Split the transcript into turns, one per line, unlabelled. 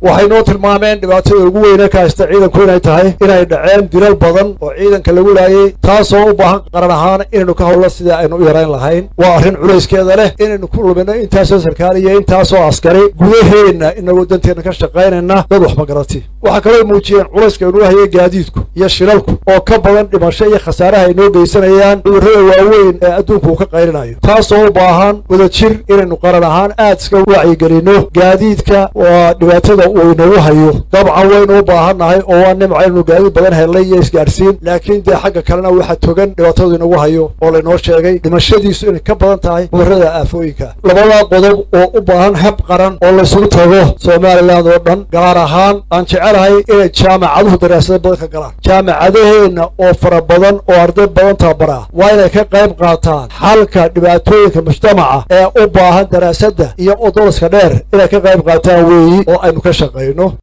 waxay noo tilmaameen dhibaatada ugu weyne ka haysta ciidanku inay tahay inay dhaceen dilal badan oo ciidanka lagu laayay taasoo u baahan qaran ahaan inaynu ka howlno sidii aynu u yarayn lahayn waa arrin culayskeeda leh inaynu ku lumino intaasoo sarkaal iyo intaasoo askari gudaheenna inagoo danteenna ka shaqaynayna dad wax magarati waxaa kaloo muujiyeen culayska inuu hayay gaadiidku iyo shilalku oo ka badan dhimasho iyo khasaaraha ay noo geysanayaan cudurrada waaweyn ee adduunku uu ka qaylinayo taasoo u baahan wadajir inaynu qaran ahaan aad iska wacyigelinno gaadiidka waa dhibaatada uu inagu hayo dabcan waynu u baahannahay oo waa nimca inaynu gaadiid badan helnay iyo isgaadhsiin laakiin dee xagga kalena waxa togan dhibaatadu inagu hayo oo laynoo sheegay dhimashadiisu inay ka badan tahay cudurrada aafooyinka labadaa qodob oo u baahan hab qaran oo laysugu tago somalilan oo dhan gaar ahaan aan jecelahay inay jaamacaduhu daraasado badan ka galaan jaamacadaheenna oo fara badan oo arday badan tababara waa inay ka qayb qaataan xalka dhibaatooyinka mujtamaca ee u baahan daraasadda iyo odolaska dheer inay ka qayb qaataan weeyi oo aynu ka shaqayno